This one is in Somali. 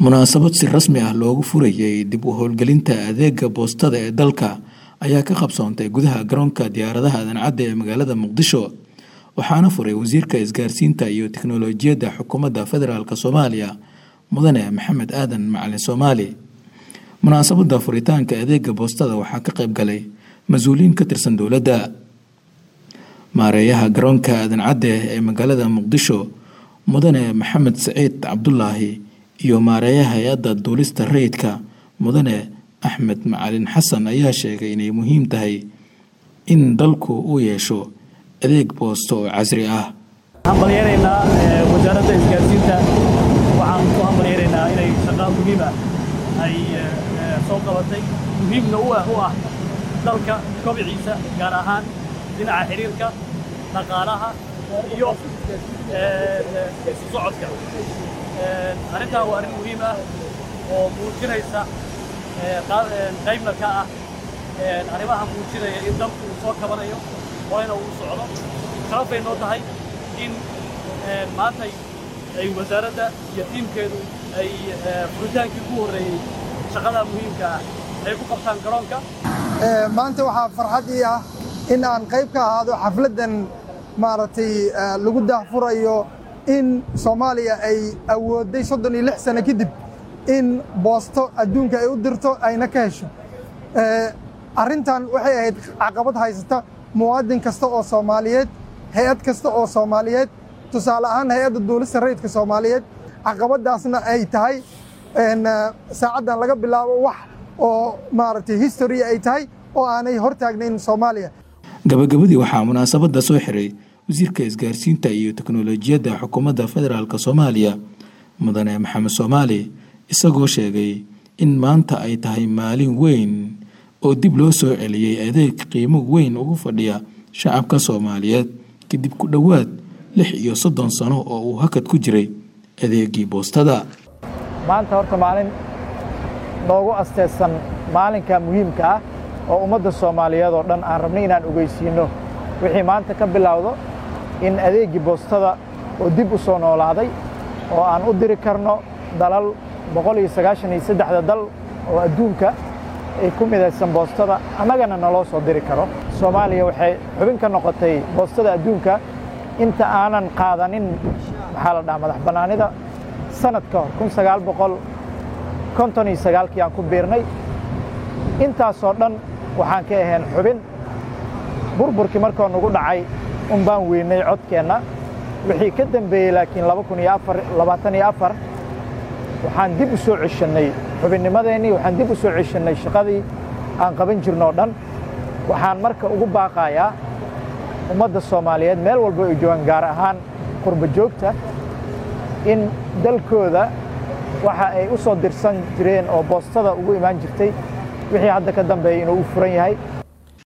munaasabad si rasmi ah loogu furayay dib u howlgelinta adeega boostada ee dalka ayaa ka qabsoontay gudaha garoonka diyaaradaha aadan cadde ee magaalada muqdisho waxaana furay wasiirka isgaarsiinta iyo tiknolojiyadda xukuumadda federaalk soomaaliya mudane maxamed aadan macalin soomaali munaasabadda furitaanka adeega boostada waxaa ka qayb galay mas-uuliyiin ka tirsan dowladda maareeyaha garoonka aadan cadde ee magaalada muqdisho mudane maxamed saciid cabdulaahi iyo maareeyaha hay-adda duulista rayidka mudane axmed macalin xasan ayaa sheegay inay muhiim tahay in dalku uu yeesho adeeg boosto oo casri ah hambalyeeraynaa wasaaradda isgaarsiinta waxaan ku hambalyeeraynaa inay shaqaa muhiim ah ay soo qabatay muhiimna u ah u ah dalka kobiciisa gaar ahaan dhinaca xiriirka dhaqaalaha iyo isu socodka arrintaa waa arrin muhiim ah oo muujinaysa qaybna ka ah arrimaha muujinaya in dalku uu soo kabanayo horeyna uu socdo sharaf bay noo tahay in maantay ay wasaaradda iyo tiimkeedu ay furitaankii ugu horreeyey shaqadaa muhiimka ah ay ku qabtaan garoonka maanta waxaa farxad ii ah in aan qayb ka ahaado xafladdan maaragtay lagu daahfurayo in soomaaliya ay awoodday soddon iyo lix sano kadib in boosto adduunka ay u dirto ayna ka hesho arrintan waxay ahayd caqabad haysata muwaadin kasta oo soomaaliyeed hay-ad kasta oo soomaaliyeed tusaale ahaan hay-adda duulista rayidka soomaaliyeed caqabaddaasna ay tahay saacaddan laga bilaabo wax oo maaragtay history ay tahay oo aanay hor taagnayn soomaaliya gabagabadii waxaa munaasabadda soo xiray wasiirka isgaarsiinta iyo teknolojiyadda xukuumadda federaalk soomaaliya mudane maxamed soomaali isagoo sheegay in maanta ay tahay maalin weyn oo dib loo soo celiyey adeeg qiimo weyn ugu fadhiya shacabka soomaaliyeed kadib ku dhowaad lix iyo soddon sano oo uu hakad ku jiray adeegii boostada maanta horta maalin noogu asteysan maalinka muhiimka ah oo ummadda soomaaliyeed oo dhan aan rabnay inaan ogeysiinno wixii maanta ka bilowdo in adeeggii boostada oo dib u soo noolaaday oo aan u diri karno dalal boqol iyo sagaashan iyo saddexda dal oo adduunka ay ku midaysan boostada annagana naloo soo diri karo soomaaliya waxay xubin ka noqotay boostada adduunka inta aanan qaadanin maxaa la dhaha madax bannaanida sanad ka hor kun sagaal boqol konton iyo sagaalkii aan ku biirnay intaasoo dhan waxaan ka ahayn xubin burburkii markoo nagu dhacay un baan weynay codkeenna wixii ka dembeeyey laakiin laba kun iyo afar labaatan iyo afar waxaan dib u soo ceshannay xubinnimadeennii waxaan dib u soo ceshannay shaqadii aan qaban jirnoo dhan waxaan marka ugu baaqayaa ummadda soomaaliyeed meel walba ay joogaan gaar ahaan qurba joogta in dalkooda waxa ay u soo dirsan jireen oo boostada ugu imaan jirtay wixii hadda ka dambeeyey inuu u furan yahay